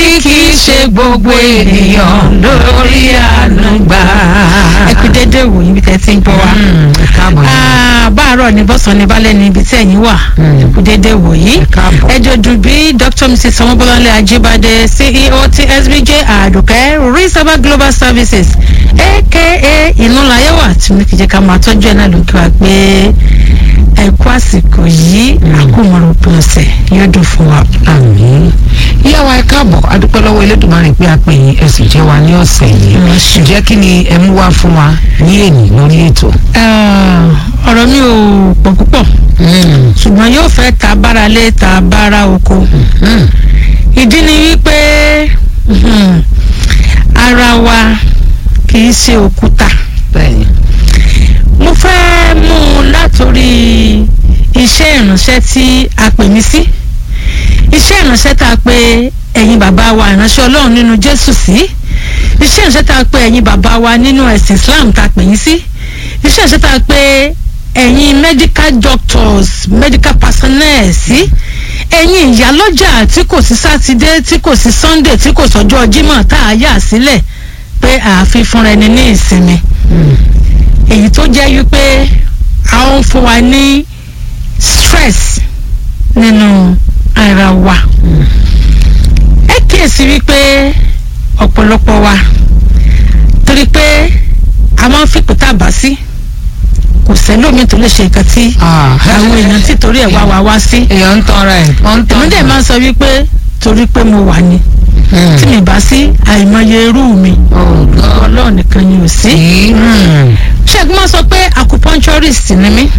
kì í ṣe gbogbo ènìyàn lórí àánú gbà. ẹ kú dédé wò yín bí tẹ́ ti ń gbọ́ wa. Mm, ẹ káàbọ̀ yín. Ah, báàárọ̀ ni bọ́sàn ni balẹ̀ ni ibi tí ẹ̀yin wà Mm. ẹ kú dédé wò yìí. Ẹ káàbọ̀. ẹ jọ̀dún bí dr mrs sanwó-bọ́láńlé ajíbádé ceo ti sbj àdùkẹ́ reservoir global services aka ìnúlayẹ̀wà tí mo kìí jẹ́ ká máa tọ́jú ẹ̀ náà ló kí wa pé ẹ kú àsìkò yìí àkómọ̀rọ̀ òpin ọ̀sẹ̀ yóò dùn fún wa. àmín ìyá wa ẹ káàbọ̀ adúpẹ́ lọ́wọ́ elédùnmarè pé a pè yín ẹ sì jẹ́ wa ní ọ̀sẹ̀ yìí Mm, ṣe. ǹjẹ́ kí ni ẹ mú wá fún wa ní èní lórí ètò. Ah, ọ̀rọ̀ mi ò pọ̀ púpọ̀ Mm, ṣùgbọ́n yóò fẹ́ ta bára lé ta bára oko. mm, ìdí ni wípé mhm, ara wa kì í ṣe òkúta bẹ́ẹ̀ni. mo fẹ́ mú un látòrí iṣẹ́ ìránṣẹ́ tí a pè mí sí iṣẹ́ ìránṣẹ́ tá a pè ẹ̀yin bàbá wa ìránṣẹ́ ọlọ́run nínú jésù sí iṣẹ́ ìránṣẹ́ tá a pè ẹ̀yin bàbá wa nínú ẹ̀sìn islam tá a pè yín sí iṣẹ́ ìránṣẹ́ tá a pè ẹ̀yin medical doctors medical personnel sí ẹ̀yin ìyálọ́jà tí kò sí sátidé tí kò sí sunday tí kò sọ́jọ́ jímọ̀ tá a yà sílẹ̀ pé ààfin fúnra ẹni ní ìsinmi Mm, èyí tó jẹ́ wípé a ó fún wa ní stress nínú ara wa ẹ kíyèsí wípé ọ̀pọ̀lọpọ̀ wa torí pé a máa ń fipò tá a bá sí kò sẹ́lómi tó lè ṣe nǹkan tí ah, àwọn èèyàn tí torí ẹ̀ wá wa wá sí èèyàn ń tanra ẹ̀ wọ́n ń tanra èmi dẹ̀ máa ń sọ wípé torí pé mo wà ní tí mi bá sí àìmọye irú mi ọlọ́ọ̀ nìkan ni ò sí. ṣẹ́gun máa sọ pé acupuncturist ni mí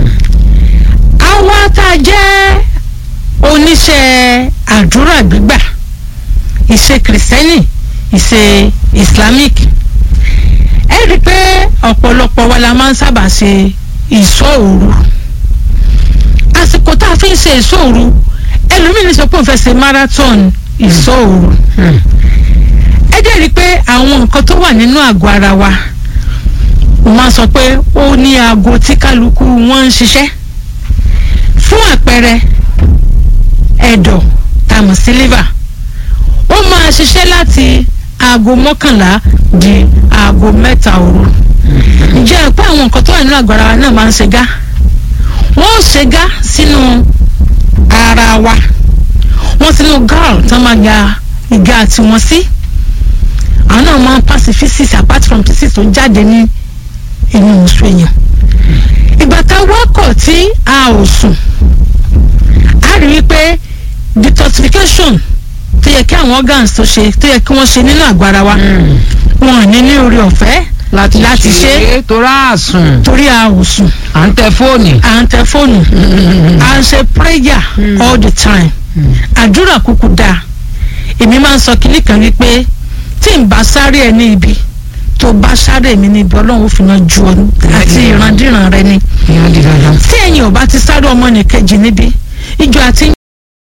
àwa tá a jẹ́ oníṣẹ́ àdúrà gbígbà ìṣe kìrìsìtẹ́nì ìṣe islamic ẹ rí i pé ọ̀pọ̀lọpọ̀ wa la máa ń sábà ṣe ìṣọ́ òru àsìkò tá a fi ń ṣe ìṣọ́ òru ẹlòmíràn sọ pé òun fẹ́ ṣe marathon ìṣọ́ òru ẹ jẹ́ rí i pé àwọn nǹkan tó wà nínú àgọ́ ara wa mo máa sọ pé ó ní aago tí kálukú wọn ń ṣiṣẹ́ fún àpẹẹrẹ ẹ̀dọ̀ tàmù sí liver ó máa ṣiṣẹ́ láti aago mọ́kànlá di aago mẹ́ta òru ǹjẹ́ ẹ pé àwọn nǹkan tó wà nínú àgọ́ ara wa náà máa ń ṣe gá wọ́n ó ṣe gá sínú ara wa wọ́n sínú gall tán máa ya ìgá tiwọn sí àwọn náà máa ń pass physics apart from physics tó jáde ní inú oṣù èèyàn ìgbà tá a wákọ̀ tí a ò sùn a rí i pé detoxification tó yẹ kí àwọn organs tó ṣe tó yẹ kí wọ́n ṣe nínú àgọ́ ara wa wọn ò ní ní orí ọ̀fẹ́ láti láti ṣe ṣe torá àsùn torí a ò sùn à ń tẹ fóònù. à ń tẹ fóònù à ń ṣe prayer all the time àdúrà kúkú dáa èmi máa ń sọ kínní kan wípé tí n bá sáré ẹ ní ibi tó bá sáré mi ní ibi ọlọ́run ó fi náà ju ọ àti ìrandíran rẹ ni ìyá di dandan. tí ẹ̀yin ò bá ti sáré ọmọ nìkejì níbi ìjọ àti